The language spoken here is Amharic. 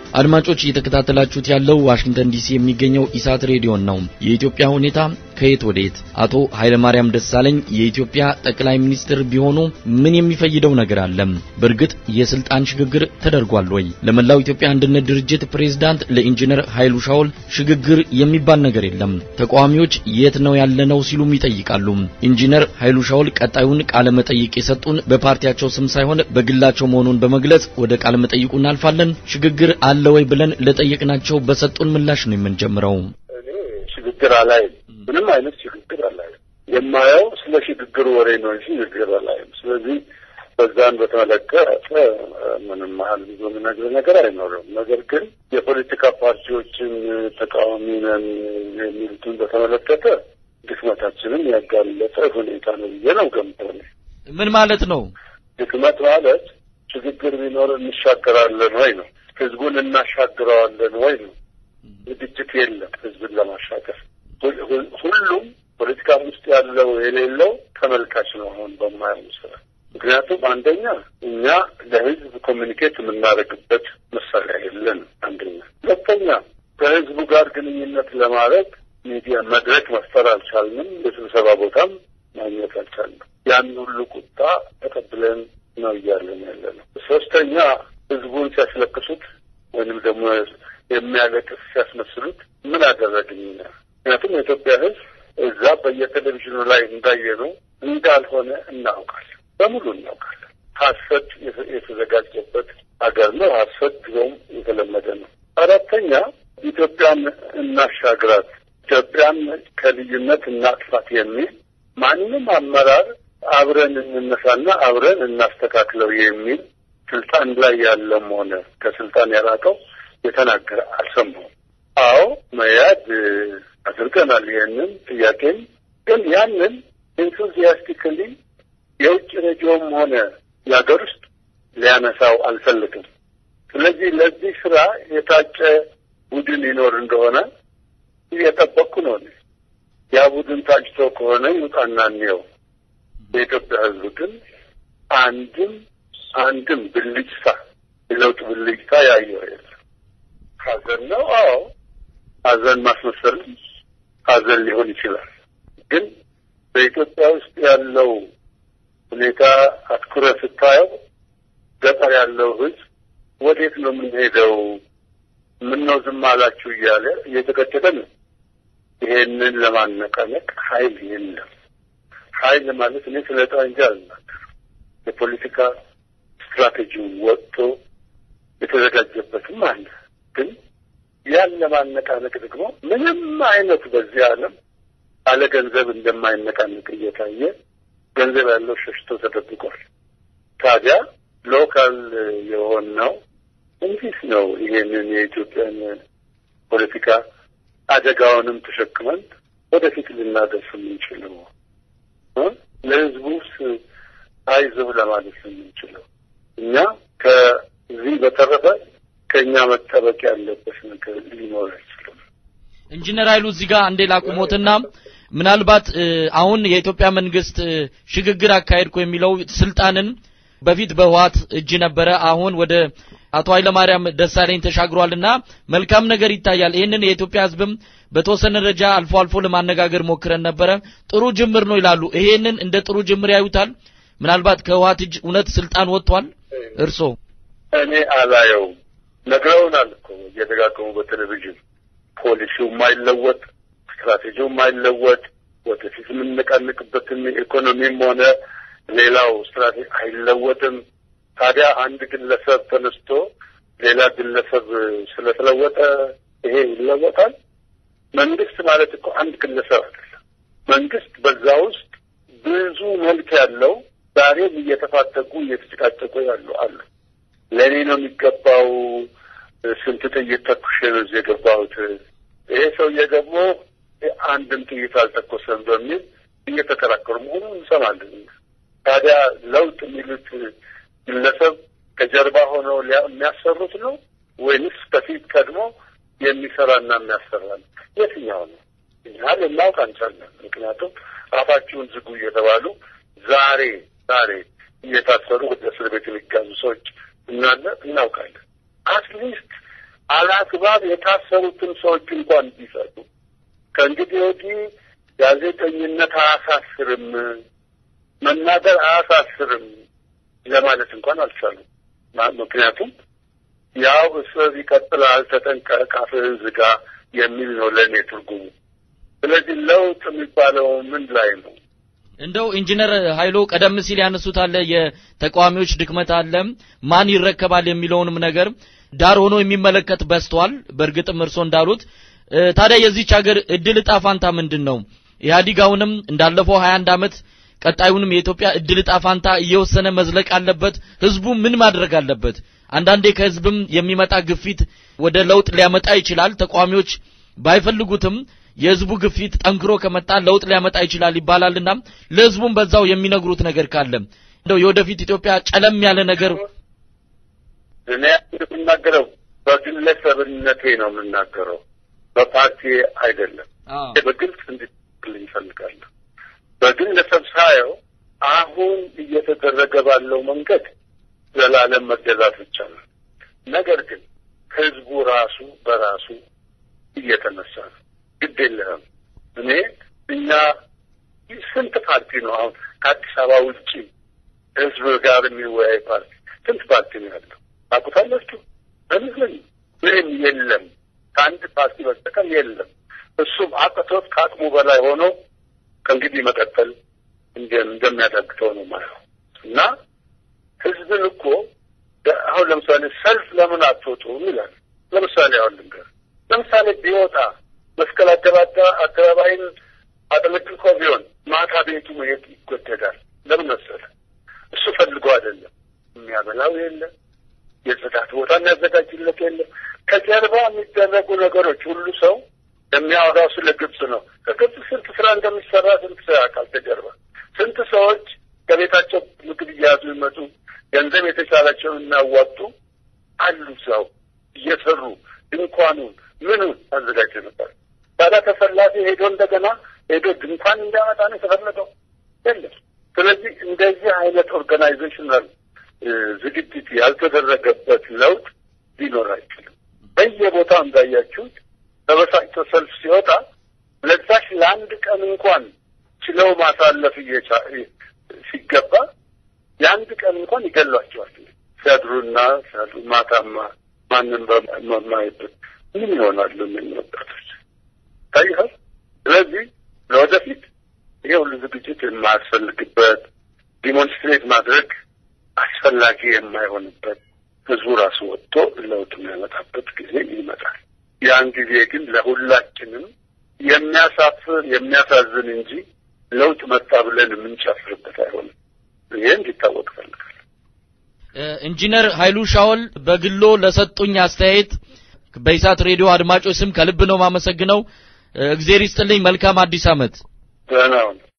አድማጮች እየተከታተላችሁት ያለው ዋሽንግተን ዲሲ የሚገኘው ኢሳት ሬዲዮን ነው። የኢትዮጵያ ሁኔታ ከየት ወዴት? አቶ ኃይለማርያም ደሳለኝ የኢትዮጵያ ጠቅላይ ሚኒስትር ቢሆኑ ምን የሚፈይደው ነገር አለ? በእርግጥ የስልጣን ሽግግር ተደርጓል ወይ? ለመላው ኢትዮጵያ አንድነት ድርጅት ፕሬዝዳንት ለኢንጂነር ኃይሉ ሻውል ሽግግር የሚባል ነገር የለም። ተቃዋሚዎች የት ነው ያለነው ሲሉም ይጠይቃሉ። ኢንጂነር ኃይሉ ሻውል ቀጣዩን ቃለ መጠይቅ የሰጡን በፓርቲያቸው ስም ሳይሆን በግላቸው መሆኑን በመግለጽ ወደ ቃለ መጠይቁ እናልፋለን። ሽግግር አለ ወይ ብለን ለጠየቅናቸው በሰጡን ምላሽ ነው የምንጀምረው። እኔ ሽግግር አላይም። ምንም አይነት ሽግግር አላይም። የማየው ስለ ሽግግር ወሬ ነው እንጂ ሽግግር አላይም። ስለዚህ በዛን በተመለከተ ምንም ያህል ብዙ የምነግርህ ነገር አይኖርም። ነገር ግን የፖለቲካ ፓርቲዎችን ተቃዋሚ ነን የሚሉትን በተመለከተ ድክመታችንን ያጋለጠ ሁኔታ ነው ብዬ ነው ገምተው። ምን ማለት ነው? ድክመት ማለት ሽግግር ቢኖር እንሻገራለን ወይ ነው። ህዝቡን እናሻግረዋለን ወይ ነው። ዝግጅት የለም ህዝብን ለማሻገር። ሁሉም ፖለቲካ ውስጥ ያለው የሌለው ተመልካች ነው አሁን በማየው ስራ። ምክንያቱም አንደኛ እኛ ለህዝብ ኮሚኒኬት የምናደርግበት መሳሪያ የለን። አንደኛ፣ ሁለተኛ ከህዝቡ ጋር ግንኙነት ለማድረግ ሚዲያ መድረክ መፍጠር አልቻልንም። የስብሰባ ቦታም ማግኘት አልቻልንም። ያን ሁሉ ቁጣ ተቀብለን ነው እያለን ያለ ነው። ሶስተኛ ህዝቡን ሲያስለቅሱት ወይንም ደግሞ የሚያለቅስ ሲያስመስሉት ምን አደረግኝ? ምክንያቱም የኢትዮጵያ ህዝብ እዛ በየቴሌቪዥኑ ላይ እንዳየነው እንዳልሆነ እናውቃለን፣ በሙሉ እናውቃለን። ሀሰት የተዘጋጀበት ሀገር ነው። ሀሰት ጊዜውም የተለመደ ነው። አራተኛ ኢትዮጵያን እናሻግራት፣ ኢትዮጵያን ከልዩነት እናጥፋት የሚል ማንም አመራር አብረን እንነሳና አብረን እናስተካክለው የሚል ስልጣን ላይ ያለም ሆነ ከስልጣን የራቀው የተናገረ አልሰማሁም። አዎ መያድ አድርገናል ይህንን ጥያቄም ግን ያንን ኢንቱዚያስቲክሊ የውጭ ሬዲዮም ሆነ የሀገር ውስጥ ሊያነሳው አልፈልግም። ስለዚህ ለዚህ ስራ የታጨ ቡድን ይኖር እንደሆነ እየጠበቅኩ ነው። ያ ቡድን ታጭቶ ከሆነ ይውጣና እንየው። የኢትዮጵያ ህዝብ ግን አንድም አንድም ብልጭታ የለውጥ ብልጭታ ያየው የለም። ሀዘን ነው። አዎ ሀዘን ማስመሰልም ሀዘን ሊሆን ይችላል። ግን በኢትዮጵያ ውስጥ ያለው ሁኔታ አትኩረት ስታየው ገጠር ያለው ህዝብ ወዴት ነው የምንሄደው? ምነው ዝም አላችሁ እያለ እየተቀጨቀ ነው። ይሄንን ለማነቃነቅ ኃይል የለም። ኃይል ማለት እኔ ስለ ጠመንጃ አልናገርም። የፖለቲካ ስትራቴጂው ወጥቶ የተዘጋጀበትም አለ። ግን ያን ለማነቃነቅ ደግሞ ምንም አይነት በዚህ ዓለም አለ ገንዘብ እንደማይነቃነቅ እየታየ ገንዘብ ያለው ሸሽቶ ተደብቋል። ታዲያ ሎካል የሆነው እንዲህ ነው። ይሄንን የኢትዮጵያን ፖለቲካ አደጋውንም ተሸክመን ወደፊት ልናደርስ የምንችለው ለህዝቡስ አይዞህ ለማለት ነው የምንችለው እኛ ከዚህ በተረፈ ከእኛ መጠበቅ ያለበት ነገር ሊኖር አይችልም። ኢንጂነር ኃይሉ እዚህ ጋር አንዴ ላቁሞትና ምናልባት አሁን የኢትዮጵያ መንግስት ሽግግር አካሄድኩ የሚለው ስልጣንን በፊት በህወሓት እጅ ነበረ፣ አሁን ወደ አቶ ኃይለማርያም ደሳለኝ ተሻግሯልና መልካም ነገር ይታያል። ይህንን የኢትዮጵያ ህዝብም በተወሰነ ደረጃ አልፎ አልፎ ለማነጋገር ሞክረን ነበረ። ጥሩ ጅምር ነው ይላሉ። ይሄንን እንደ ጥሩ ጅምር ያዩታል? ምናልባት ከህወሓት እጅ እውነት ስልጣን ወጥቷል? እርሶ እኔ አላየውም። ነግረውናል እኮ እየደጋገሙ በቴሌቪዥን ፖሊሲው የማይለወጥ ስትራቴጂው የማይለወጥ ወደፊት የምንነቃንቅበትን ኢኮኖሚም ሆነ ሌላው ስትራቴጂ አይለወጥም። ታዲያ አንድ ግለሰብ ተነስቶ ሌላ ግለሰብ ስለተለወጠ ይሄ ይለወጣል? መንግስት ማለት እኮ አንድ ግለሰብ አይደለም። መንግስት በዛ ውስጥ ብዙ መልክ ያለው ዛሬም እየተፋጠቁ እየተጨቃጨቁ ያሉ አሉ። ለእኔ ነው የሚገባው፣ ስንት ጥይት ተኩሼ ነው እዚህ የገባሁት፣ ይሄ ሰውዬ ደግሞ አንድም ጥይት አልተኮሰም በሚል እየተከራከሩ መሆኑን እንሰማለን። ታዲያ ለውጥ የሚሉት ግለሰብ ከጀርባ ሆነው የሚያሰሩት ነው ወይንስ ከፊት ቀድሞ የሚሰራና የሚያሰራ ነው? የትኛው ነው? እኛ ልናውቅ አንቻለን። ምክንያቱም አፋችሁን ዝጉ እየተባሉ ዛሬ ዛሬ እየታሰሩ ወደ እስር ቤት የሚጋዙ ሰዎች እናለ እናውቃለን። አትሊስት አላግባብ የታሰሩትን ሰዎች እንኳን ቢፈቱ ከእንግዲህ ወዲህ ጋዜጠኝነት አያሳስርም፣ መናገር አያሳስርም ለማለት እንኳን አልቻሉም። ምክንያቱም ያው እስር ይቀጥላል፣ ተጠንቀቅ፣ አፍህን ዝጋ የሚል ነው ለእኔ ትርጉሙ። ስለዚህ ለውጥ የሚባለው ምን ላይ ነው? እንደው ኢንጂነር ኃይሎ ቀደም ሲል ያነሱት አለ የተቃዋሚዎች ድክመት አለ ማን ይረከባል የሚለውንም ነገር ዳር ሆኖ የሚመለከት በዝቷል። በእርግጥም እርሶ እንዳሉት ታዲያ የዚች ሀገር እድል እጣ ፋንታ ምንድን ነው? ኢህአዲግ አሁንም እንዳለፈው 21 ዓመት ቀጣዩንም የኢትዮጵያ እድል እጣ ፋንታ እየወሰነ መዝለቅ አለበት። ህዝቡ ምን ማድረግ አለበት? አንዳንዴ ከህዝብም የሚመጣ ግፊት ወደ ለውጥ ሊያመጣ ይችላል። ተቃዋሚዎች ባይፈልጉትም የህዝቡ ግፊት ጠንክሮ ከመጣ ለውጥ ሊያመጣ ይችላል ይባላልና ለህዝቡም በዛው የሚነግሩት ነገር ካለ እንደው የወደፊት ኢትዮጵያ ጨለም ያለ ነገር እኔ የምናገረው በግለሰብነቴ ነው የምናገረው፣ በፓርቲ አይደለም። በግልጽ እንዲልኝ ይፈልጋለሁ። በግለሰብ ሳየው አሁን እየተደረገ ባለው መንገድ ዘላለም መገዛት ይቻላል። ነገር ግን ህዝቡ ራሱ በራሱ እየተነሳ ነው። ግድ የለህም እኔ እኛ ስንት ፓርቲ ነው አሁን ከአዲስ አበባ ውጭ ህዝብ ጋር የሚወያይ ፓርቲ ስንት ፓርቲ ነው ያለው? ታውቁታላችሁ? በምስል ምንም የለም። ከአንድ ፓርቲ በስተቀር የለም። እሱም አቅቶት ከአቅሙ በላይ ሆኖ ከእንግዲህ መቀጠል እንደሚያዳግተው ነው ማየው እና ህዝብን እኮ አሁን ለምሳሌ ሰልፍ ለምን አትወጡም ይላል። ለምሳሌ አሁን ልንገር፣ ለምሳሌ ቢወጣ መስቀል አደባባይን አጥለቅልቆ ቢሆን ማታ ቤቱ መሄድ ይጎደዳል። ለምን መሰለ? እሱ ፈልጎ አይደለም። የሚያበላው የለም፣ የጽዳት ቦታ የሚያዘጋጅለት የለም። ከጀርባ የሚደረጉ ነገሮች ሁሉ ሰው የሚያወራው ስለ ግብጽ ነው። ከግብጽ ስንት ስራ እንደሚሰራ ስንት ሰው ያውቃል? ከጀርባ ስንት ሰዎች ከቤታቸው ምግብ እየያዙ ይመጡ ገንዘብ የተቻላቸውን እናዋጡ አሉ። ሰው እየሰሩ ድንኳኑን ምኑን አዘጋጅ ነበር። ታዲያ ተሰላፊ ሄዶ እንደገና ሄዶ ድንኳን እንዲያመጣ ነው የተፈለገው? የለም። ስለዚህ እንደዚህ አይነት ኦርጋናይዜሽናል ዝግጅት ያልተደረገበት ለውጥ ሊኖር አይችልም። በየቦታው እንዳያችሁት ተበሳጭቶ ሰልፍ ሲወጣ ለዛች ለአንድ ቀን እንኳን ችለው ማሳለፍ ሲገባ የአንድ ቀን እንኳን ይገሏቸዋል። ሲያድሩና ሲያድሩ ማታማ ማንም በማይበት ምን ይሆናሉ እነኝህ ወጣቶች ታይሃል። ስለዚህ ለወደፊት ይሄ ሁሉ ዝግጅት የማያስፈልግበት ዲሞንስትሬት ማድረግ አስፈላጊ የማይሆንበት ህዝቡ ራሱ ወጥቶ ለውጥ የሚያመጣበት ጊዜ ይመጣል። ያን ጊዜ ግን ለሁላችንም የሚያሳፍር የሚያሳዝን እንጂ ለውጥ መጣ ብለን የምንጨፍርበት አይሆንም። ይሄ እንዲታወቅ እፈልጋለሁ። ኢንጂነር ኃይሉ ሻውል በግሎ ለሰጡኝ አስተያየት በኢሳት ሬዲዮ አድማጮች ስም ከልብ ነው ማመሰግነው። እግዜር ይስጥልኝ። መልካም አዲስ ዓመት። ደህና ሁኑ።